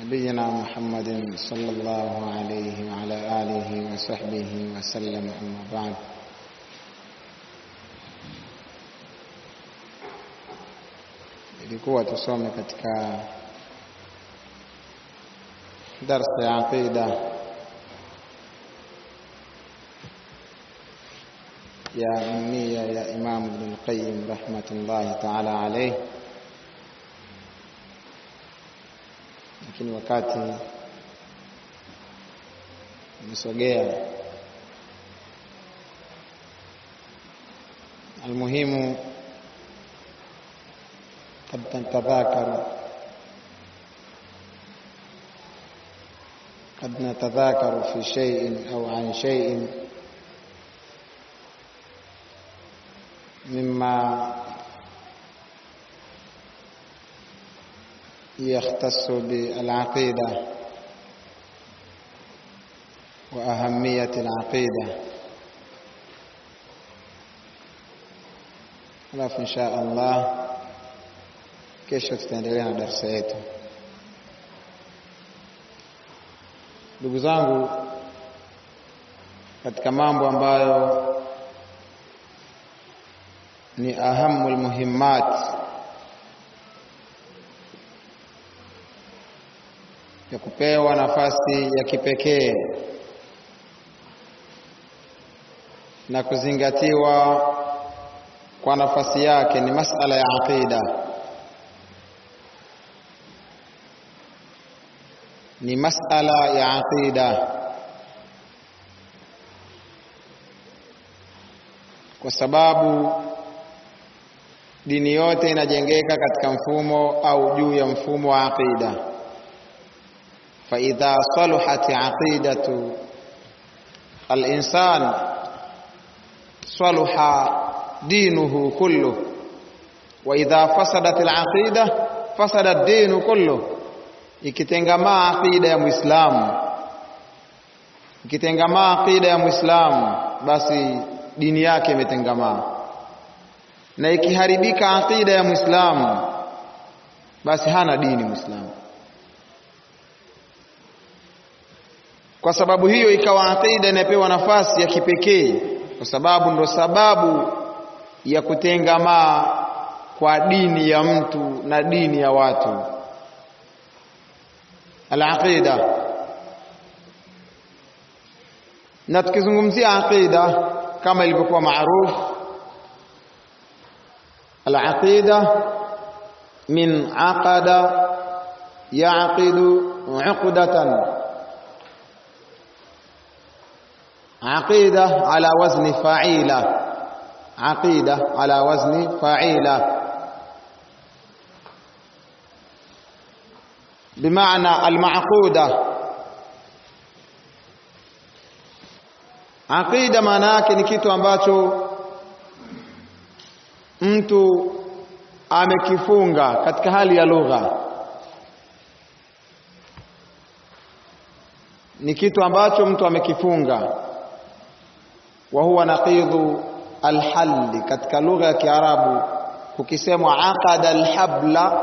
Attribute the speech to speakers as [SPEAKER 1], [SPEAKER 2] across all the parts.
[SPEAKER 1] نبينا محمد صلى الله عليه وعلى آله وصحبه وسلم أما بعد ilikuwa tusome katika darsa ya aqida ya ummiya ya Imam Ibn al-Qayyim rahmatullahi ta'ala alayh lakini wakati umesogea almuhimu قد نتذاكر قد نتذاكر في شيء أو عن شيء مما يختص بالعقيدة وأهمية العقيدة alafu insha Allah kesho tutaendelea na darasa yetu. Ndugu zangu, katika mambo ambayo ni ahamul muhimmat ya kupewa nafasi ya kipekee na kuzingatiwa kwa nafasi yake ni masala ya aqida. Ni masala ya aqida, kwa sababu dini yote inajengeka katika mfumo au juu ya mfumo wa aqida. فإذا صلحت عقيدة الإنسان صلح دينه كله وإذا فسدت العقيدة فسد الدين كله ikitengamaa aqida ya Muislamu ikitengamaa aqida ya Muislamu basi dini yake imetengamaa na ikiharibika aqida ya Muislamu basi hana dini Muislamu Kwa sababu hiyo ikawa aqida inapewa nafasi ya kipekee, kwa sababu ndo sababu ya kutengamaa kwa dini ya mtu na dini ya watu. Al-aqida, na tukizungumzia aqida kama ilivyokuwa maarufu, al-aqida min aqada yaqidu uqdatan عقيدة على وزن فعيلة عقيدة على وزن فعيلة بمعنى المعقودة عقيدة maana yake ni kitu ambacho mtu amekifunga katika hali ya lugha ni kitu ambacho mtu amekifunga wa huwa naqidhu alhalli katika lugha ya Kiarabu kukisemwa aqada alhabla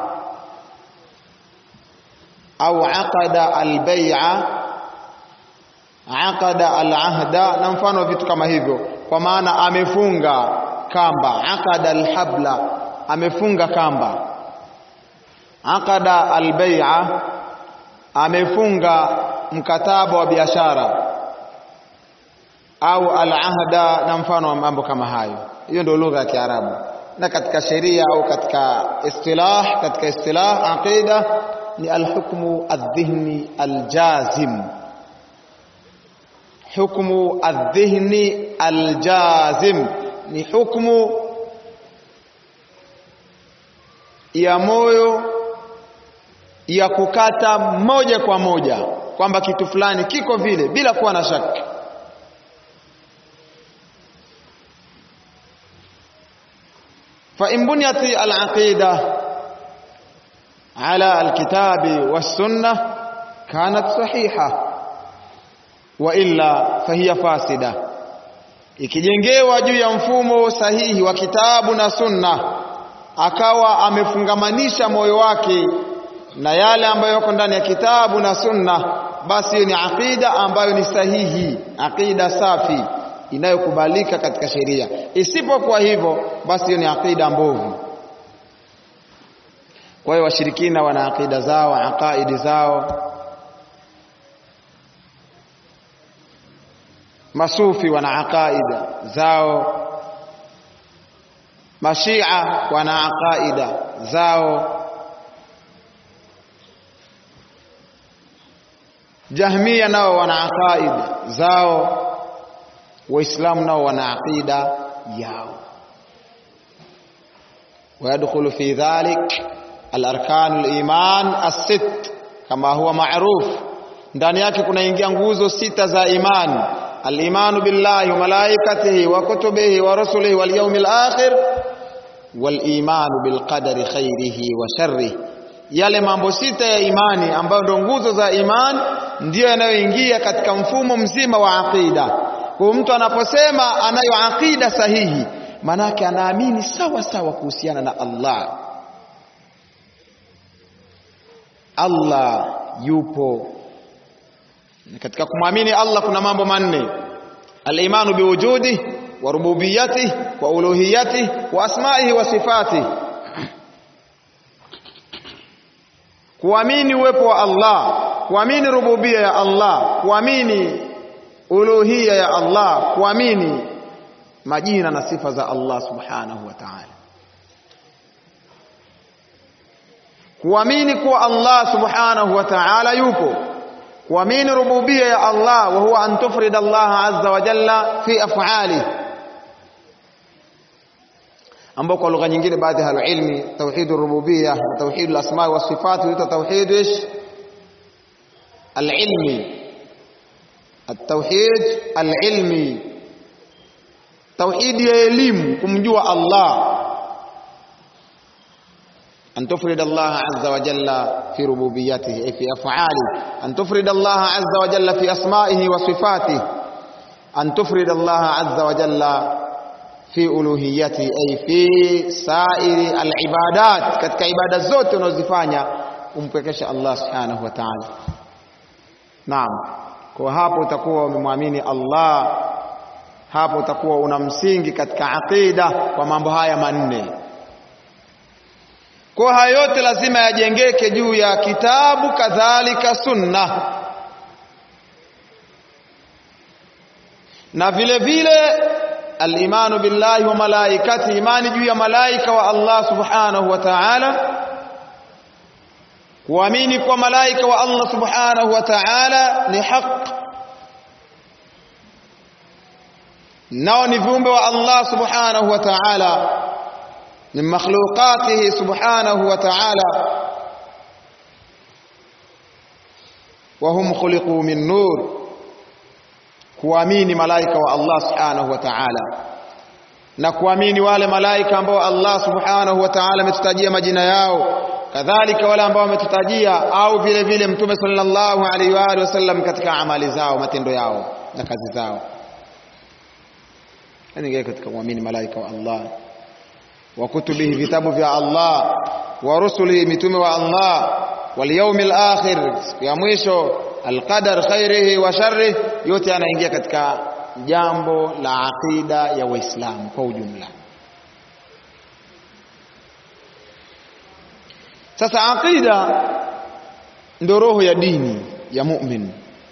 [SPEAKER 1] au aqada albay'a aqada alahda na mfano wa vitu kama hivyo kwa maana amefunga kamba aqada alhabla amefunga kamba aqada albay'a amefunga mkataba wa biashara au al-ahda na mfano wa mambo kama hayo. Hiyo ndio lugha ya Kiarabu. Na katika sheria au katika istilah, katika istilah aqida ni al-hukmu adh-dhihni al-jazim. Hukmu adh-dhihni al-jazim ni hukmu ya moyo ya kukata moja kwa moja kwamba kitu fulani kiko vile bila kuwa na shaka. فإن بنيت العقيدة على الكتاب والسنة كانت صحيحة وإلا فهي فاسدة ikijengewa juu ya mfumo sahihi wa kitabu na sunna akawa amefungamanisha moyo wake na yale ambayo yako ndani ya kitabu na sunna basi hiyo ni aqida ambayo ni sahihi aqida safi inayokubalika katika sheria isipokuwa hivyo basi hiyo ni aqida mbovu kwa hiyo washirikina wana aqida zao aqaidi zao masufi wana aqaida zao mashia wana aqaida zao jahmia nao wana aqaida zao waislamu nao wana aqida yao ويدخل في ذلك الاركان الايمان الست كما هو معروف ndani yake kunaingia nguzo sita za imani al-imanu billahi wa malaikatihi wa kutubihi wa rusulihi wal yawmil akhir wal imanu bil qadari khairihi wa sharrihi yale mambo sita ya imani ambayo ndio nguzo za imani ndiyo yanayoingia katika mfumo mzima wa aqida kwa mtu anaposema anayo aqida sahihi manake anaamini sawa sawa kuhusiana na Allah Allah yupo katika kumwamini Allah kuna mambo manne al-imanu biwujudi wa rububiyati wa uluhiyati wa asma'ihi wa sifati kuamini uwepo wa Allah kuamini rububia ya Allah kuamini uluhia ya Allah kuamini majina na sifa za Allah subhanahu wa ta'ala kuamini kuwa Allah subhanahu wa ta'ala yupo kuamini rububia ya Allah wa huwa an tufrida Allah azza wa jalla fi af'ali ambao kwa lugha nyingine baadhi ya ilmi tauhid rububia na tauhid al-asma wa sifat huitwa tauhid ish al-ilmi التوحيد العلمي توحيد ya elimu kumjua Allah أن تفرد الله عز وجل في ربوبيته أي في أفعاله أن تفرد الله عز وجل في أسمائه وصفاته أن تفرد الله عز وجل في ألوهيته أي في سائر العبادات katika ibada zote unazofanya umpwekesha Allah subhanahu wa ta'ala naam kwa hapo utakuwa umemwamini Allah hapo utakuwa una msingi katika aqida kwa mambo haya manne kwa haya yote lazima yajengeke juu ya kitabu kadhalika sunna na vile vile al-imanu billahi wa malaikati imani juu ya malaika wa Allah subhanahu wa ta'ala kuamini kwa malaika wa Allah subhanahu wa ta'ala ni haq nao ni viumbe wa Allah subhanahu wa ta'ala ni makhluqatihi subhanahu wa ta'ala wa hum khuliqu min nur kuamini malaika wa Allah subhanahu wa ta'ala na kuamini wale malaika ambao Allah subhanahu wa ta'ala ametutajia majina yao kadhalika wale ambao wametutajia au vile vile mtume sallallahu alaihi wa alihi wasallam katika amali zao matendo yao na kazi zao yani katika kuamini malaika wa Allah wa kutubihi vitabu vya Allah wa rusulihi mitume wa Allah wal yawmil akhir siku ya mwisho alqadar khairihi wa sharrihi yote yanaingia katika jambo la aqida ya waislamu kwa ujumla Sasa aqida ndio roho ya dini ya mu'min.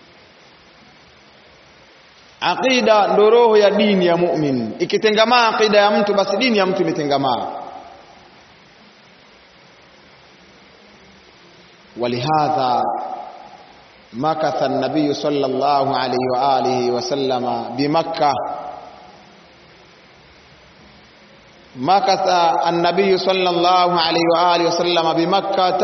[SPEAKER 1] Aqida ndio roho ya dini ya mu'min. Ikitengamaa aqida ya mtu basi dini ya mtu imetengamaa. ولهذا مكث النبي صلى الله عليه وآله وسلم بمكة مكث النبي صلى الله عليه وآله وسلم بمكة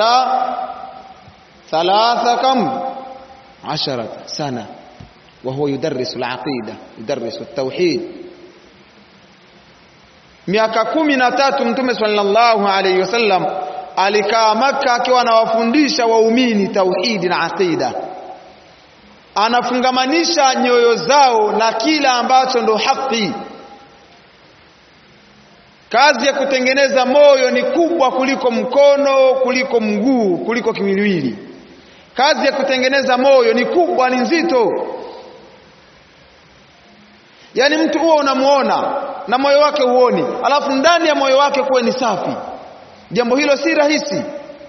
[SPEAKER 1] ثلاث كم عشرة سنة وهو يدرس العقيدة يدرس التوحيد miaka kumi na tatu mtume sallallahu alaihi wasallam alikaa Makka akiwa anawafundisha waumini tauhidi na aqida, anafungamanisha nyoyo zao na kila ambacho ndo haki kazi ya kutengeneza moyo ni kubwa kuliko mkono kuliko mguu kuliko kiwiliwili kazi ya kutengeneza moyo ni kubwa ni nzito yaani mtu huwa unamuona na moyo wake huoni alafu ndani ya moyo wake kuwe ni safi jambo hilo si rahisi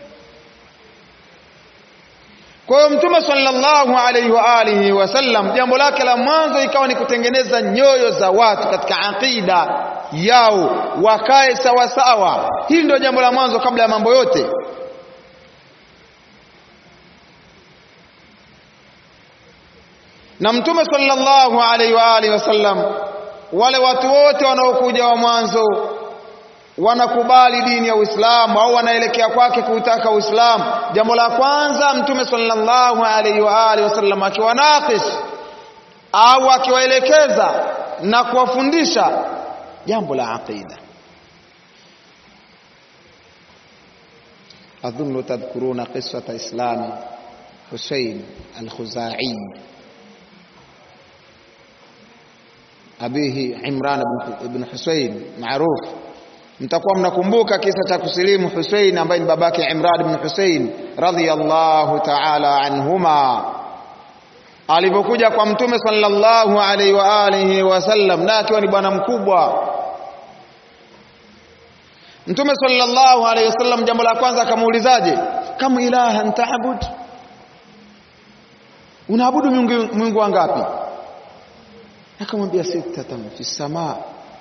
[SPEAKER 1] kwa hiyo mtume sallallahu alaihi wa alihi wasallam jambo lake la mwanzo ikawa ni kutengeneza nyoyo za watu katika aqida yao wakae sawa sawa hili ndio jambo la mwanzo kabla ya mambo yote na mtume sallallahu alaihi wa alihi wasallam wale watu wote wanaokuja wa mwanzo wanakubali dini ya Uislamu au wanaelekea kwake kuutaka Uislamu jambo la kwanza mtume sallallahu alaihi wa alihi wasallam akiwanakish au akiwaelekeza na kuwafundisha jambo la aqida أظن تذكرون قصة إسلام حسين الخزاعي أبيه عمران بن حسين معروف mtakuwa mnakumbuka kisa cha kusilimu Hussein ambaye ni babake Imran ibn Hussein radhiyallahu ta'ala anhuma alipokuja kwa mtume sallallahu alaihi wa alihi wasallam na akiwa ni bwana mkubwa mtume sallallahu alaihi wasallam jambo la kwanza akamuulizaje kama ilaha taabud unaabudu miungu miungu wangapi akamwambia sitatan fi samaa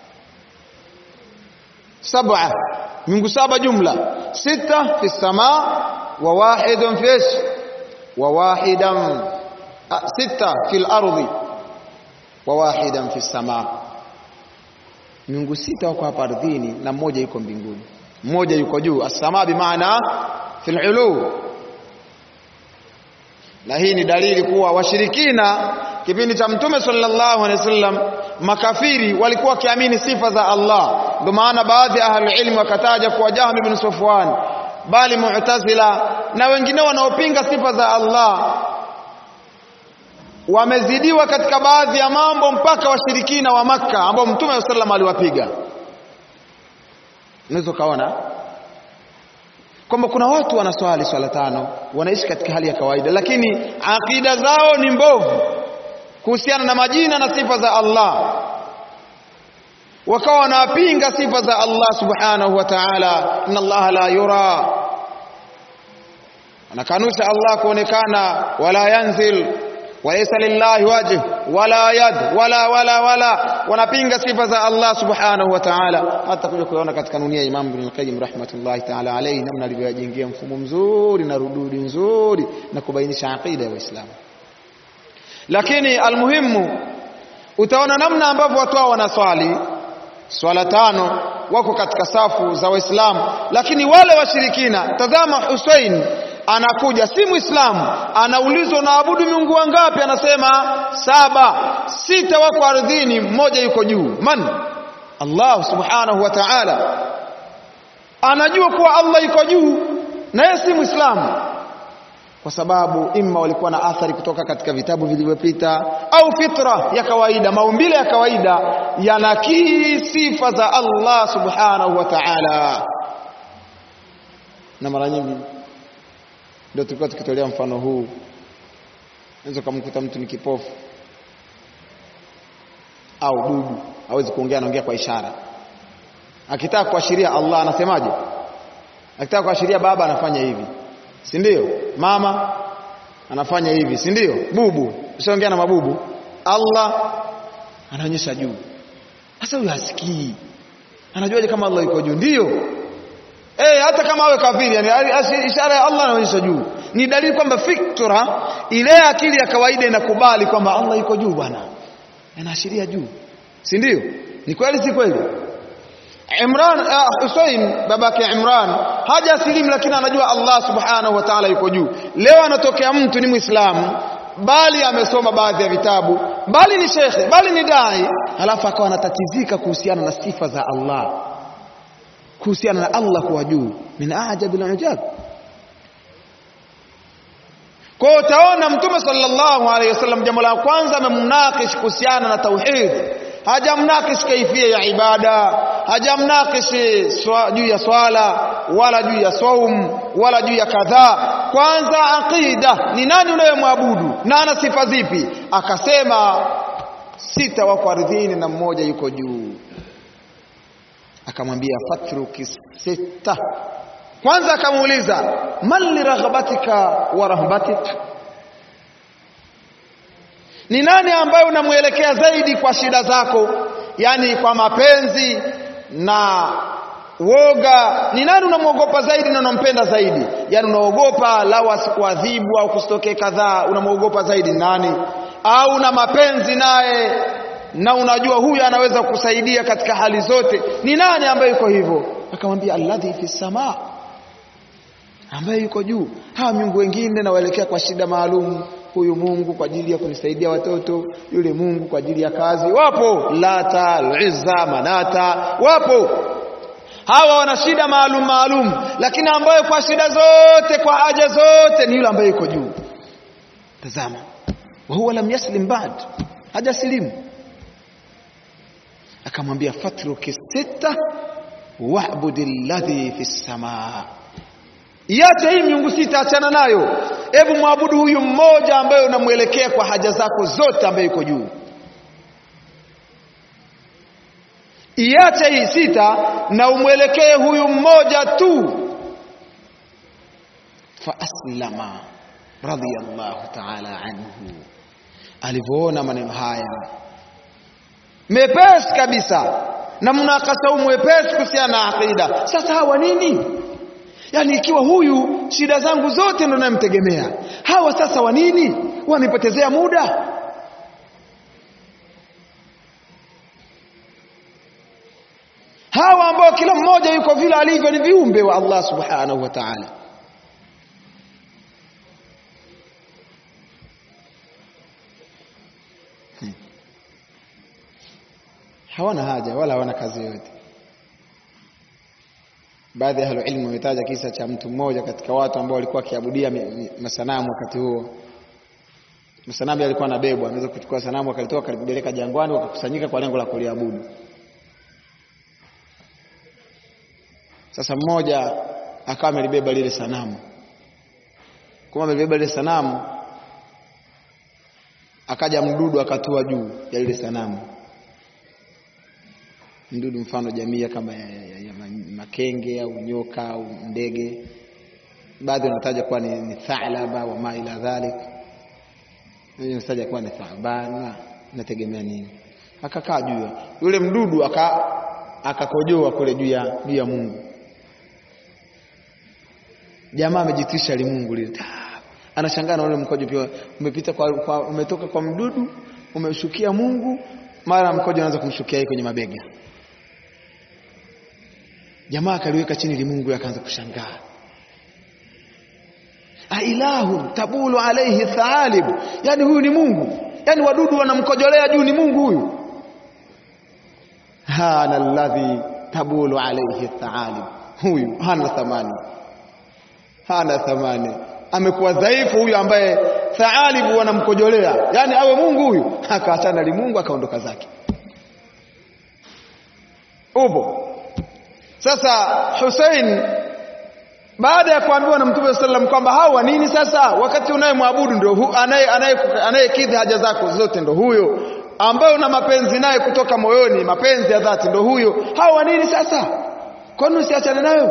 [SPEAKER 1] sab'a miungu saba jumla sita fi samaa wa wahidun fi ish wa wahidan sita fi al-ardi wa wahidan fi samaa miungu sita wako hapa ardhini na mmoja yuko mbinguni mmoja yuko juu as-samaa bi maana fi al-ulu na hii ni dalili kuwa washirikina kipindi cha mtume sallallahu alaihi wasallam makafiri walikuwa wakiamini sifa za Allah ndio maana baadhi ya ahlul ilm wakataja kuwa Jahm ibn Safwan bali Mu'tazila na wengine wanaopinga sifa za Allah wamezidiwa katika baadhi ya mambo mpaka washirikina wa Makka ambao mtume sallallahu aliwapiga unaweza kaona kwamba kuna watu wanaswali swala tano wanaishi katika hali ya kawaida lakini akida zao ni mbovu kuhusiana na majina na sifa za Allah wakawa wanapinga sifa za Allah subhanahu wa ta'ala inna Allah la yura anakanusha Allah kuonekana wala yanzil walaysa lillahi wajh wala yad wala wala wala wanapinga sifa za Allah subhanahu wa ta'ala hata kuja kuona katika nunia Imam Ibn al-Qayyim rahmatullahi ta'ala alayhi namna alivyojengea mfumo mzuri na rududi nzuri na kubainisha aqida ya Uislamu lakini almuhimu utaona namna ambavyo watu hao wanaswali swala tano wako katika safu za waislamu lakini wale washirikina tazama Hussein anakuja si muislamu anaulizwa unaabudu miungu wangapi anasema saba sita wako ardhini mmoja yuko juu man Allah subhanahu wa ta'ala anajua kuwa Allah yuko juu na yeye si muislamu kwa sababu imma walikuwa na athari kutoka katika vitabu vilivyopita au fitra ya kawaida maumbile ya kawaida yanakii sifa za Allah subhanahu wa ta'ala na mara nyingi ndio tulikuwa tukitolea mfano huu unaweza kumkuta mtu ni kipofu au bubu hawezi kuongea anaongea kwa ishara akitaka kuashiria Allah anasemaje akitaka kuashiria baba anafanya hivi si ndio mama anafanya hivi si ndio bubu usiongea na mabubu Allah anaonyesha juu sasa huyu hasikii anajuaje kama Allah yuko juu ndio eh hata kama awe kafiri yani ishara ya Allah anaonyesha juu ni dalili kwamba fikra ile akili ya kawaida inakubali kwamba Allah yuko juu bwana anaashiria juu si ndio ni kweli si kweli Imran uh, Hussein babake Imran haja silimu lakini anajua Allah subhanahu wa ta'ala yuko juu leo anatokea mtu ni muislamu bali amesoma baadhi ya vitabu bali ni shekhe bali ni dai halafu akawa anatatizika kuhusiana na sifa za Allah kuhusiana na Allah kuwa juu min ajabil ujab kwa hiyo utaona mtume sallallahu alaihi wasallam jambo la kwanza amemnakish kuhusiana na tauhid hajamnakish kaifia ya ibada hajamnakishi swa, juu ya swala wala juu ya saum wala juu ya kadhaa kwanza aqida ni nani unayemwabudu na ana sifa zipi akasema sita wako ardhini na mmoja yuko juu akamwambia fatruki sita kwanza akamuuliza man liraghabatika wa rahbatika ni nani ambaye unamwelekea zaidi kwa shida zako yani kwa mapenzi na woga ni nani unamwogopa zaidi na unampenda zaidi yani unaogopa lau asikuadhibu au kusitokee kadhaa unamwogopa zaidi nani au una mapenzi naye na unajua huyu anaweza kukusaidia katika hali zote ni nani ambaye yuko hivyo akamwambia alladhi fi samaa ambaye yuko juu hawa miungu wengine nawaelekea kwa shida maalum huyu Mungu kwa ajili ya kunisaidia watoto yule Mungu kwa ajili ya kazi wapo lata uzza manata wapo hawa wana shida maalum maalum lakini ambaye kwa shida zote kwa haja zote ni yule ambaye yuko juu tazama wa huwa lam yaslim ba'd hajasilimu akamwambia fatruki sita wa'budi alladhi fi samaa iache hii miungu sita achana nayo hebu mwabudu huyu mmoja ambaye unamwelekea kwa haja zako zote ambaye yuko juu iache hii sita na umwelekee huyu mmoja tu faaslama radiyallahu ta'ala anhu alivyoona maneno haya mepesi kabisa na mnakasa huu mwepesi kuhusiana na aqida sasa hawa nini yaani ikiwa huyu shida zangu zote ndo namtegemea hawa sasa wa nini wanipotezea muda hawa ambao kila mmoja yuko vile alivyo ni viumbe wa Allah subhanahu wa ta'ala hmm. hawana haja wala hawana kazi yoyote baadhi ya ilmu wametaja kisa cha mtu mmoja katika watu ambao walikuwa wakiabudia masanamu wakati huo masanamu yalikuwa anabebwa anaweza kuchukua sanamu akalitoa akalipeleka jangwani wakakusanyika kwa lengo la kuliabudu sasa mmoja akawa amelibeba lile sanamu kama amelibeba lile sanamu akaja mdudu akatua juu ya lile sanamu mdudu mfano jamii kama ya, ya, ya makenge au nyoka au ndege baadhi wanataja kuwa ni, ni thalaba wa ma ila dhalik wanataja kuwa ni thaban nategemea nini akakaa juu yule mdudu aka akakojoa kule juu ya juu ya Mungu jamaa amejitisha limungu lile anashangaa na ule mkojo pia umepita kwa, kwa umetoka kwa mdudu umeshukia Mungu mara mkojo unaanza kumshukia yeye kwenye mabega jamaa akaliweka chini limungu akaanza kushangaa ailahu tabulu alaihi thaalib yani huyu ni Mungu yani wadudu wanamkojolea juu ni Mungu huyu hana alladhi tabulu alaihi thaalib huyu hana thamani hana thamani amekuwa dhaifu huyu ambaye thaalibu wanamkojolea yani awe Mungu huyu akaachana limungu akaondoka zake upo sasa Hussein baada ya kuambiwa na Mtume sallam kwamba hawa nini sasa wakati unayemwabudu ndio anayekidhi haja zako zote ndo huyo ambaye una mapenzi naye kutoka moyoni mapenzi ya dhati ndo huyo hawa nini sasa kwani usiachane nayo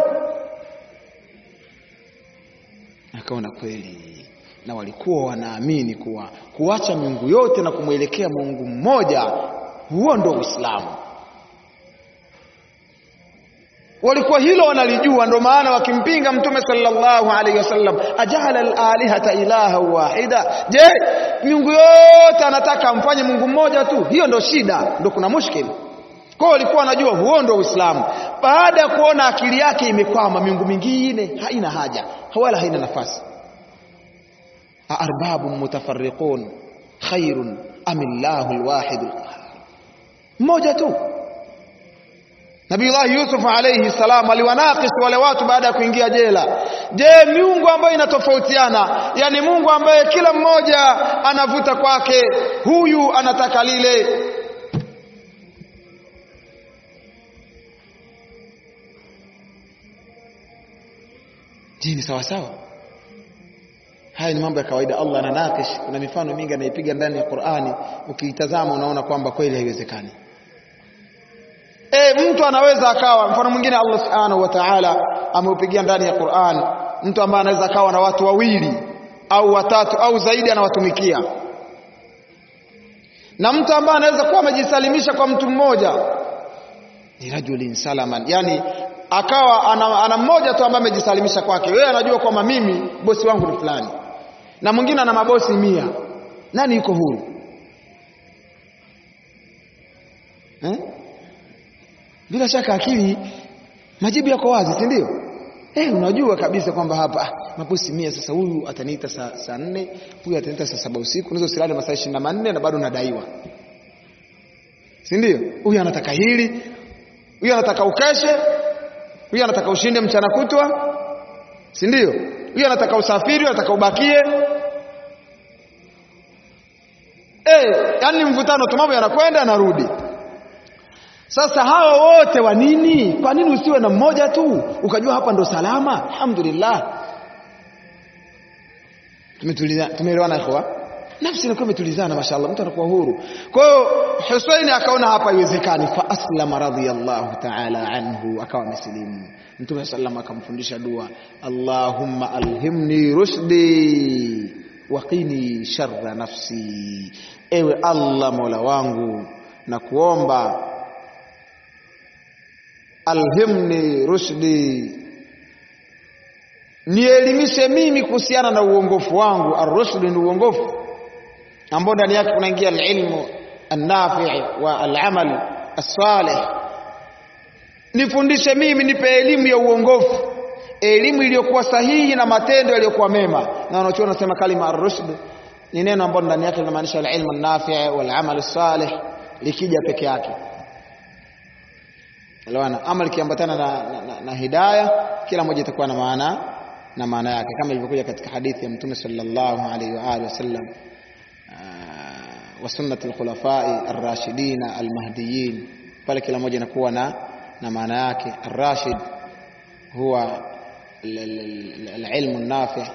[SPEAKER 1] akaona kweli na walikuwa wanaamini kuwa kuacha miungu yote na kumwelekea Mungu mmoja huo ndo Uislamu walikuwa hilo wanalijua ndio maana wakimpinga mtume sallallahu alaihi wasallam ajala alihata ilaha wahida je miungu yote anataka amfanye Mungu mmoja tu hiyo ndo shida ndo kuna mushkili kwa walikuwa wanajua huo ndo Uislamu baada ya kuona akili yake imekwama miungu mingine haina haja wala haina nafasi arbabu mutafarriqun khairun amillahu alwahid alqahhar mmoja tu Nabiullah Yusuf alayhi salam aliwanakis wale watu baada ya kuingia jela. Je, miungu ambayo inatofautiana, yani Mungu ambaye kila mmoja anavuta kwake, huyu anataka lile. dini sawa sawa haya ni mambo ya kawaida Allah ananakish kuna mifano mingi anaipiga ndani ya Qur'ani ukiitazama unaona kwamba kweli haiwezekani e, mtu anaweza akawa mfano mwingine Allah subhanahu wa ta'ala ameupigia ndani ya Qur'an mtu ambaye anaweza akawa na watu wawili au watatu au zaidi anawatumikia na mtu ambaye anaweza kuwa amejisalimisha kwa mtu mmoja ni rajulin salaman yani akawa ana, ana mmoja tu ambaye amejisalimisha kwake wewe anajua kwamba mimi bosi wangu ni fulani na mwingine ana mabosi mia nani yuko huru eh? bila shaka akili majibu yako wazi si ndio eh unajua kabisa kwamba hapa ah, mabosi mia sasa huyu ataniita saa saa nne huyu ataniita saa saba usiku unaweza usilale masaa ishirini na manne na bado unadaiwa si ndio huyu anataka hili huyu anataka ukeshe huyu anataka ushinde mchana kutwa si ndio huyu anataka usafiri huyu anataka ubakie eh yani mvutano tu mambo yanakwenda yanarudi sasa hao wote wa nini kwa nini usiwe na mmoja tu ukajua hapa ndo salama alhamdulillah tumetuliza tumeelewana ikhwa nafsi inakuwa imetulizana mashallah mtu anakuwa huru kwa hiyo Husaini akaona hapa haiwezekani fa aslama radhiyallahu ta'ala anhu akawa amesilimu mtume sallam akamfundisha dua allahumma alhimni rushdi waqini sharra nafsi ewe allah mola wangu na kuomba alhimni rushdi nielimishe mimi kuhusiana na uongofu wangu arrushd ni uongofu ambao ndani yake kunaingia alilmu annafi wa alamal as-salih nifundishe mimi nipe elimu ya uongofu elimu iliyokuwa sahihi na matendo yaliyokuwa mema na wanachuoni wanasema kalima ar-rushd ni neno ambalo ndani yake linamaanisha alilmu an-nafi wal amal as-salih likija peke yake elewana ama likiambatana na, na, na, na hidaya kila moja itakuwa na maana na maana yake kama ilivyokuja katika hadithi ya mtume sallallahu alaihi wa alihi wasallam wa sunnati alkhulafai arrashidin almahdiyin pale kila moja inakuwa na na maana yake arrashid huwa العلم النافع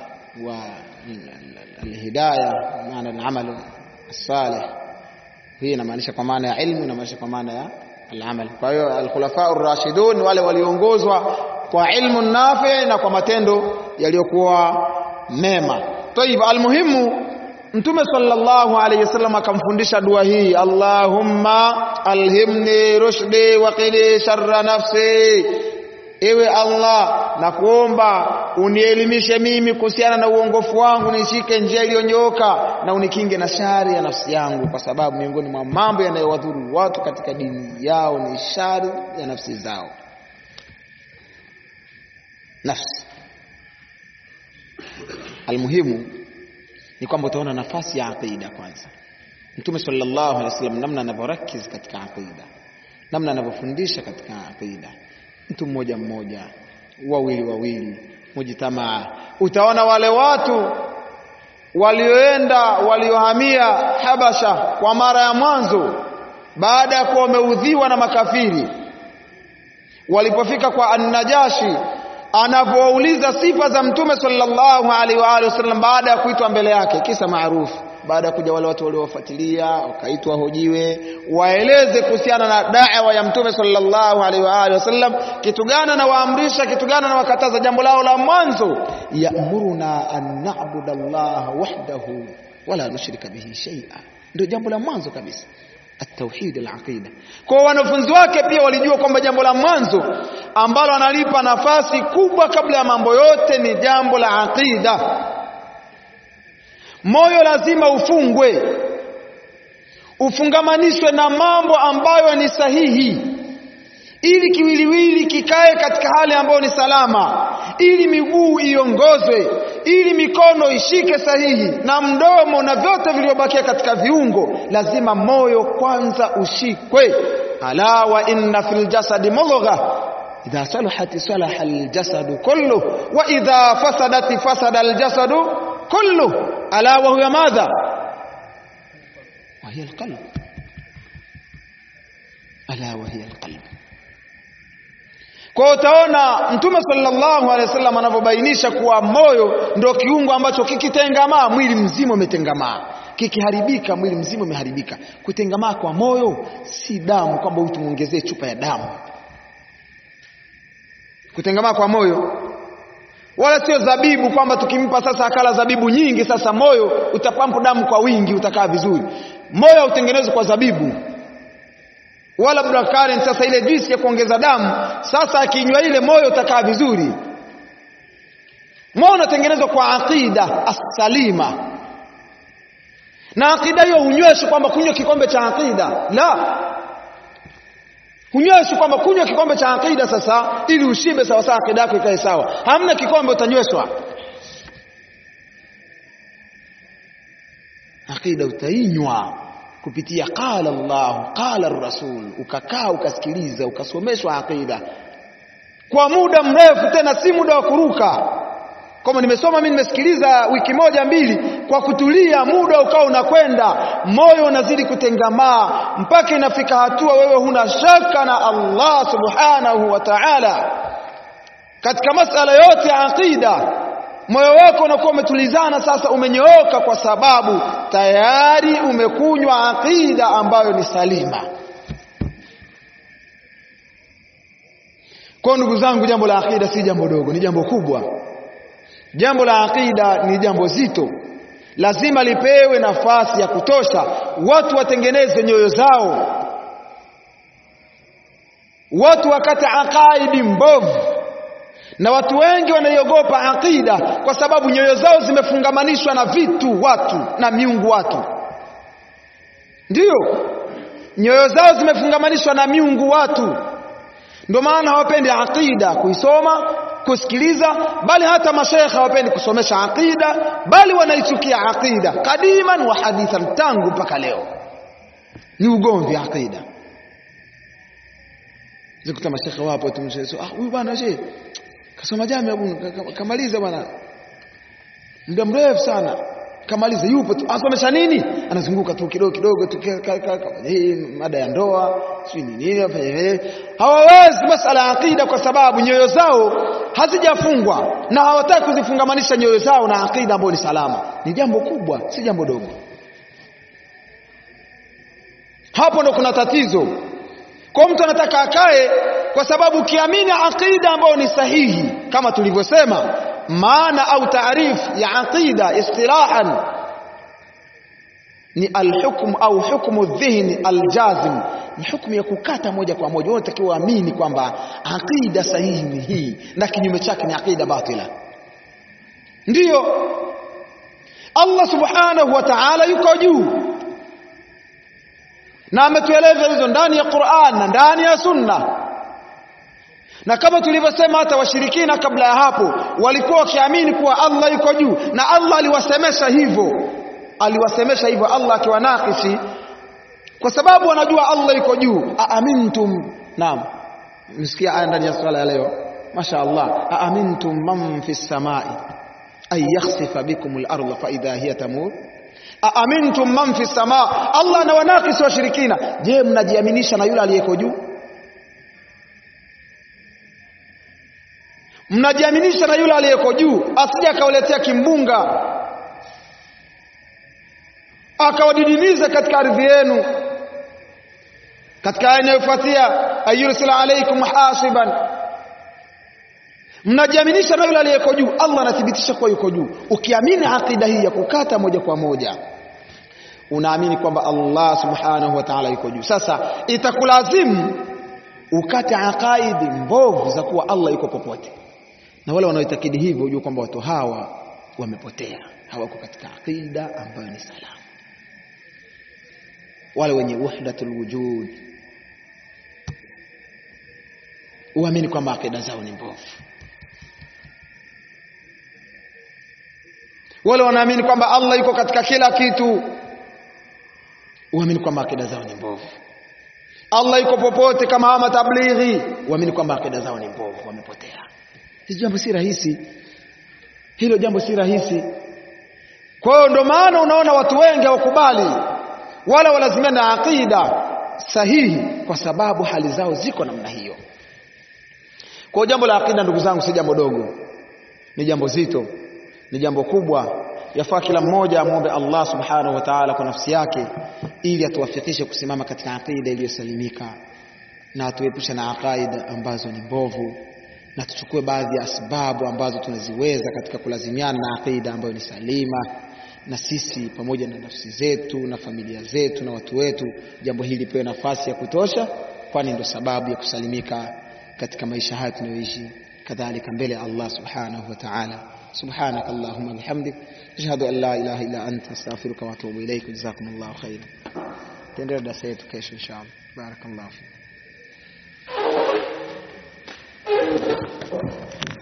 [SPEAKER 1] والهدايه معنى العمل الصالح hii inamaanisha kwa maana ya ilmu inamaanisha kwa maana ya al-amal kwa hiyo al-khulafa ar-rashidun wale waliongozwa kwa ilmu nafi na kwa matendo yaliyokuwa mema tayib almuhimu mtume sallallahu alayhi wasallam akamfundisha dua hii allahumma alhimni rushdi wa qini sharra nafsi ewe allah na kuomba unielimishe mimi kuhusiana na uongofu wangu nishike njia iliyonyooka na unikinge na shari ya nafsi yangu kwa sababu miongoni mwa mambo yanayowadhuru watu katika dini yao ni shari ya nafsi zao nafsi almuhimu ni kwamba utaona nafasi ya aqida kwanza mtume sallallahu alaihi wasallam namna anavyorakiz katika aqida namna anavyofundisha katika aqida mtu mmoja mmoja wawili wawili mujitamaa utaona wale watu walioenda waliohamia Habasha kwa mara ya mwanzo baada ya kuwa wameudhiwa na makafiri walipofika kwa An-Najashi anapouliza sifa za mtume sallallahu alaihi wa alihi wasallam baada ya kuitwa mbele yake kisa maarufu baada ya kuja wale watu waliowafuatilia wakaitwa hojiwe waeleze kuhusiana na da'wa ya mtume sallallahu alaihi wa alihi wasallam kitu gani anawaamrisha kitu gani anawakataza jambo lao la mwanzo ya'muruna an na'budu Allah wahdahu wala nushrika bihi shay'a ndio jambo la mwanzo kabisa التوحيد العقيدة kwa wanafunzi wake pia walijua kwamba jambo la mwanzo ambalo analipa nafasi kubwa kabla ya mambo yote ni jambo la aqida moyo lazima ufungwe ufungamanishwe na mambo ambayo ni sahihi ili kiwiliwili kikae katika hali ambayo ni salama ili miguu iongozwe ili mikono ishike sahihi na mdomo na vyote vilivyobakia katika viungo lazima moyo kwanza ushikwe ala wa inna fil jasadi mudgha idha salahat salaha aljasadu kullu wa idha fasadat fasada aljasadu kullu ala wa huwa madha وهي القلب ألا وهي القلب Kwa utaona Mtume sallallahu alaihi wasallam anavyobainisha kuwa moyo ndio kiungo ambacho kikitengamaa mwili mzima umetengamaa, kikiharibika mwili mzima umeharibika. Kutengamaa kwa moyo si damu kwamba huyu tumuongezee chupa ya damu. Kutengamaa kwa moyo wala sio zabibu kwamba tukimpa sasa akala zabibu nyingi, sasa moyo utapampu damu kwa wingi, utakaa vizuri. Moyo hautengenezwi kwa zabibu wala black currant. Sasa ile juisi ya kuongeza damu, sasa akinywa ile moyo utakaa vizuri. Moyo unatengenezwa kwa aqida as-salima, na aqida hiyo hunyweshi kwamba kunywa kikombe cha aqida, la hunyweshi kwamba kunywa kikombe cha aqida sasa ili ushibe sawa sawa, aqida yako ikae sawa. Hamna kikombe utanyweshwa aqida, utainywa kupitia qala Allah qala rasul, ukakaa ukasikiliza ukasomeshwa aqida kwa muda mrefu, tena si muda wa kuruka kama nimesoma mimi nimesikiliza wiki moja mbili, kwa kutulia, muda ukawa unakwenda, moyo unazidi kutengamaa mpaka inafika hatua wewe huna shaka na Allah subhanahu wa ta'ala katika masala yote ya aqida. Moyo wako unakuwa umetulizana sasa, umenyooka kwa sababu tayari umekunywa aqida ambayo ni salima. Kwa ndugu zangu, jambo la aqida si jambo dogo, ni jambo kubwa. Jambo la aqida ni jambo zito, lazima lipewe nafasi ya kutosha, watu watengeneze nyoyo zao, watu wakate aqaidi mbovu. Na watu wengi wanaiogopa aqida kwa sababu nyoyo zao zimefungamanishwa na vitu watu na miungu watu, ndiyo nyoyo zao zimefungamanishwa na miungu watu, ndio maana hawapendi aqida kuisoma kusikiliza bali hata mashekhe hawapendi kusomesha aqida, bali wanaichukia aqida kadiman wa hadithan, tangu mpaka leo ni ugomvi aqida. Zikuta mashekhe wapo tu, ah, huyu bwana she kasoma jamia bwana, kamaliza bwana, muda mrefu sana kamaliza, yupo tu, asomesha nini? Anazunguka tu kidogo kidogo tu, hii mada ya ndoa sio nini, afanye hawawezi masala ya aqida, kwa sababu nyoyo zao hazijafungwa na hawataki kuzifungamanisha nyoyo zao na aqida ambayo ni salama. Ni jambo kubwa, si jambo dogo. Hapo ndo kuna tatizo. Kwa mtu anataka akae, kwa sababu ukiamini aqida ambayo ni sahihi, kama tulivyosema, maana au taarifu ya aqida istilahan ni alhukm au hukmu dhihni aljazim, ni hukumu ya kukata moja kwa moja. Wewe unatakiwa uamini kwamba aqida sahihi ni hii na kinyume chake ni aqida batila. Ndiyo Allah subhanahu wa ta'ala yuko juu na ametueleza hizo ndani ya Qur'an na ndani ya Sunna, na kama tulivyosema, hata washirikina kabla ya hapo walikuwa wakiamini kuwa Allah yuko juu, na Allah aliwasemesha hivyo aliwasemesha hivyo Allah akiwanakishi kwa sababu wanajua Allah yuko juu. Aamintum, naam, msikia aya ndani ya swala ya leo, masha Allah. Aamintum man fi samai ay yakhsifa bikum al-ardha fa idha hiya tamur. Aamintum man fi samaa, Allah anawanakisi washirikina. Je, mnajiaminisha na yule aliyeko juu? Mnajiaminisha na yule aliyeko juu, asije akawaletea kimbunga akawadidimiza katika ardhi yenu. Katika aya inayofuatia ayursila alaikum hasiban, mnajiaminisha na yule aliyeko juu. Allah anathibitisha kuwa yuko juu. Ukiamini aqida hii ya kukata moja kwa moja, unaamini kwamba Allah subhanahu wa ta'ala yuko juu. Sasa itakulazimu ukate aqaidi mbovu za kuwa Allah yuko popote, na wale wanaoitakidi hivyo ujue kwamba watu hawa wamepotea, hawako katika aqida ambayo ni salama wale wenye wahdatul wujud uamini kwamba akida zao ni mbovu. Wale wanaamini kwamba Allah yuko katika kila kitu, uamini kwamba akida zao ni mbovu. Allah yuko popote kama hawa matablighi, uamini kwamba akida zao ni mbovu, wamepotea. Hili jambo si rahisi, hilo jambo si rahisi. Kwa hiyo ndio maana unaona watu wengi hawakubali wala walazimia na aqida sahihi, kwa sababu hali zao ziko namna hiyo. Kwa jambo la akida, ndugu zangu, si jambo dogo, ni jambo zito, ni jambo kubwa. Yafaa kila mmoja amwombe Allah subhanahu wa ta'ala kwa nafsi yake, ili atuwafikishe kusimama katika akida iliyosalimika na atuepushe na aqaida ambazo ni mbovu, na tuchukue baadhi ya sababu ambazo tunaziweza katika kulazimiana na aqida ambayo ni salima, na sisi pamoja na nafsi zetu na familia zetu na watu wetu, jambo hili lipewe nafasi ya kutosha, kwani ndo sababu ya kusalimika katika maisha haya tunayoishi, kadhalika mbele ya Allah subhanahu wa ta'ala. Subhanak Allahumma bihamdik ashhadu an la ilaha illa anta astaghfiruka wa atubu ilaik. Jazakumullahu khairan. Tuendelee darasa yetu kesho inshallah. Barakallahu fik.